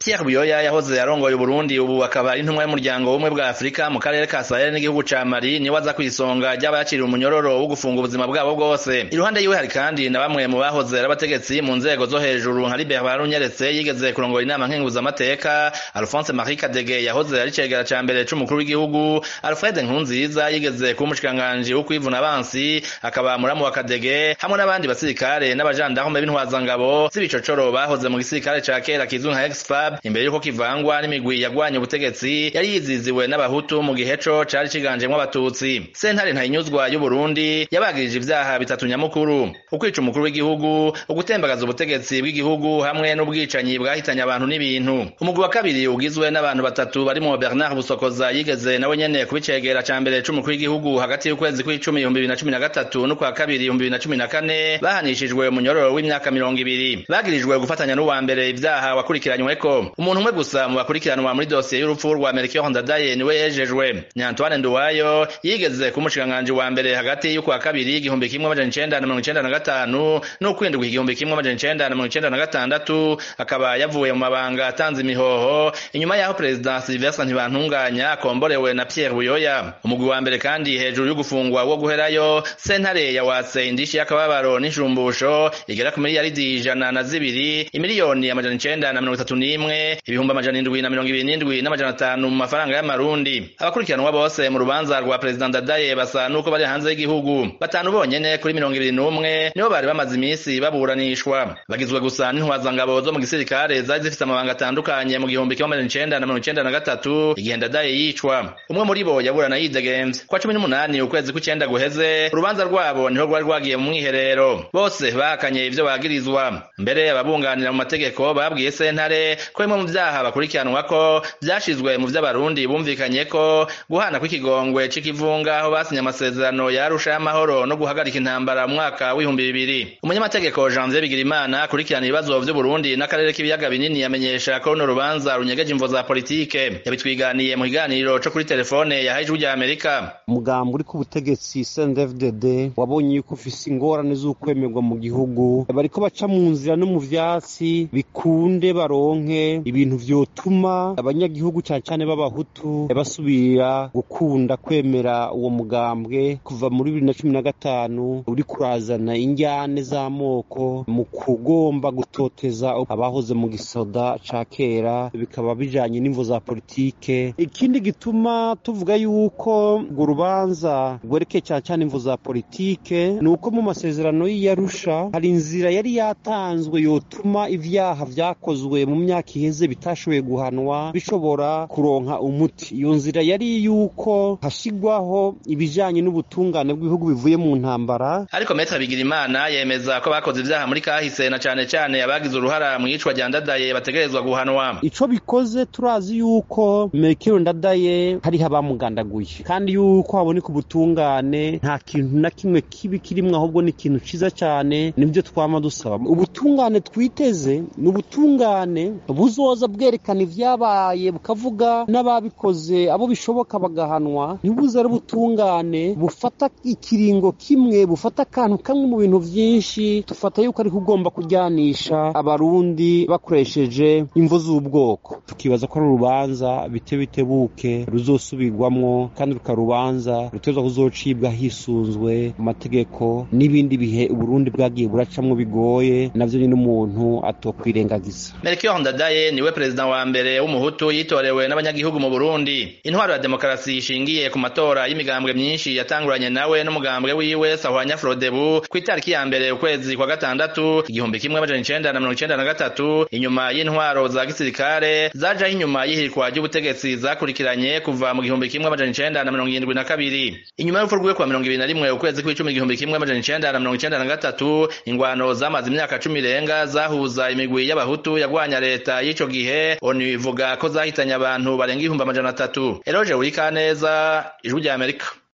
Pierre Buyoya yahoze arongoye Burundi ubu akaba ari intumwa y'umuryango w'ubumwe bwa Afurika mu karere ka Sahel n'igihugu ca Mali niwe aza kwisonga ry'abaciriwe umunyororo wo gufunga ubuzima bwabo bwose iruhande yiwe hari kandi na bamwe mu bahoze ari abategetsi mu nzego zo hejuru nka Libert Barunyeretse yigeze kurongora inama nkenguzamateka Alphonse Marie Kadege yahoze ari cegera ca mbere c'umukuru w'igihugu Alfred Nkurunziza yigeze kuba umushikiranganji wo kwivuna abansi akaba muramu wa Kadege hamwe n'abandi basirikare n'abajandarume b'intwazangabo z'ibicocoro bahoze mu gisirikare ca kera kizwi nka Exfab imbere yuko kivangwa n'imigwi yagwanye ubutegetsi yari yiziziwe n'abahutu mu gihe co cari ciganjemwo abatutsi sentare ntayinyuzwa y'u Burundi yabagirije ivyaha bitatu nyamukuru ukwica umukuru w'igihugu ugutembagaza ubutegetsi bw'igihugu hamwe n'ubwicanyi bwahitanye abantu n'ibintu umugwi wa kabiri ugizwe n'abantu batatu barimo Bernard Busokoza yigeze nawe nyene kubicegera ca mbere c'umukuru w'igihugu hagati y'ukwezi kw'icumi ibihumbi bibiri na cumi na gatatu n'ukwa kabiri ibihumbi bibiri na cumi na kane bahanishijwe umunyororo w'imyaka mirongo ibiri bagirijwe gufatanya n'uwa mbere ivyaha wakurikiranyweko umuntu umwe gusa mu bakurikiranwa muri dosiye y'urupfu rwa Melchior Ndadaye niwe yejejwe ni Antoine Nduwayo yigeze kumushikiranganji wa mbere hagati y'ukwa kabiri igihumbi kimwe amajana icenda na mirongo icenda na gatanu n'ukwindwi igihumbi kimwe amajana icenda na mirongo icenda na gatandatu akaba yavuye mu mabanga atanze imihoho inyuma y'aho perezida Sylvestre Ntibantunganya akomborewe na Pierre Buyoya umugwi wa mbere kandi hejuru y'ugufungwa wo guherayo sentare yawatse indishi y'akababaro n'injumbusho igera ku miliyaridi ijana na zibiri imiliyoni amajana icenda na mirongo itatu n'imwe ibihumbi amajana indwi na mirongo ibiri n'indwi n'amajana atanu mu mafaranga y'amarundi abakurikiranwa bose mu rubanza rwa perezida Ndadaye basa nuko bari hanze y'igihugu batanu bonyene kuri mirongo ibiri n'umwe nibo bari bamaze iminsi baburanishwa bagizwe gusa n'intwazangabo zo mu gisirikare zari zifise amabanga atandukanye mu gihumbi kimwe amajana icenda na mirongo icenda na gatatu igihe Ndadaye yicwa umwe muri bo yaburana yidegemvye kwa cumi n'umunani ukwezi kw'icenda guheze urubanza rwabo niho rwari rwagiye mu mwiherero bose bahakanye ivyo bagirizwa mbere ababunganira mu mategeko babwiye sentare ko bimwe mu vyaha bakurikiranwako vyashizwe mu vy'abarundi bumvikanye ko guhana kw'ikigongwe c'ikivunga aho basinye amasezerano ya Arusha y'amahoro no guhagarika intambara mu mwaka w'ibihumbi bibiri umunyamategeko Janvier Bigirimana akurikirana ibibazo vy'Uburundi n'akarere k'ibiyaga binini yamenyesha ko runo rubanza runyegeje imvo za politike yabitwiganiye mu kiganiro co kuri telefone yahaye ijwi rya Amerika umugambi uri ku butegetsi CNDD-FDD wabonye yuko ufise ingorane z'ukwemerwa mu gihugu bariko baca mu nzira no mu vyatsi bikunde baronke ibintu vyotuma abanyagihugu cane cane b'abahutu basubira gukunda kwemera uwo mugambwe kuva muri bibiri na cumi na gatanu uri kurazana injyane z'amoko mu kugomba gutoteza abahoze mu gisoda ca kera bikaba bijanye n'imvo za politike ikindi gituma tuvuga yuko urwo rubanza rwerekeye cane cane imvo za politike ni uko mu masezerano y'iyarusha hari inzira yari yatanzwe yotuma ivyaha vyakozwe mu myaka iheze bitashoboye guhanwa bishobora kuronka umuti iyo nzira yari yuko hashigwaho ibijanye n'ubutungane bw'ibihugu bivuye mu ntambara ariko Maître Bigirimana yemeza ko bakoze ivyaha muri kahise na cane cane abagize uruhara mu iyicwa rya Ndadaye bategerezwa guhanwa ico bikoze turazi yuko Melchior Ndadaye hariho abamugandaguye kandi yuko haboneka ubutungane nta kintu na kimwe kibi kirimwo ahubwo ni ikintu ciza cane nibyo twama dusaba ubutungane twiteze ni ubutungane buzoza bwerekana ivyabaye bukavuga n'ababikoze abo bishoboka bagahanwa ntibuze ari ubutungane bufata ikiringo kimwe bufata akantu kamwe mu bintu vyinshi tufata yuko ariko ugomba kuryanisha abarundi bakoresheje imvo z'ubwoko tukibaza ko ari urubanza bite bitebuke ruzosubirwamwo kandi rukarubanza rutezwa kuzocibwa hisunzwe amategeko n'ibindi bihe uburundi bwagiye buracamwo bigoye navyo nyine umuntu atokwirengagiza Melchior Ndadaye niwe perezida wa mbere w'umuhutu yitorewe n'abanyagihugu mu Burundi intwaro ya demokarasi ishingiye ku matora y'imigambwe myinshi yatanguranye nawe n'umugambwe wiwe Sahwanya Frodebu ku itariki ya mbere ukwezi kwa gatandatu igihumbi kimwe amajana icenda na mirongo icenda na gatatu inyuma y'intwaro za gisirikare zajaho inyuma y'ihirikwa ry'ubutegetsi zakurikiranye kuva mu gihumbi kimwe amajana icenda na mirongo irindwi na kabiri inyuma y'urupfu rwiwe kwa mirongo ibiri na rimwe ukwezi kw'icumi igihumbi kimwe amajana icenda na mirongo icenda na gatatu ingwano zamaze imyaka cumi irenga zahuza imigwi y'abahutu yagwanya leta y'ico gihe onu ivuga ko zahitanye abantu barenga ibihumbi amajana atatu eroje urikaneza ijwi rya amerika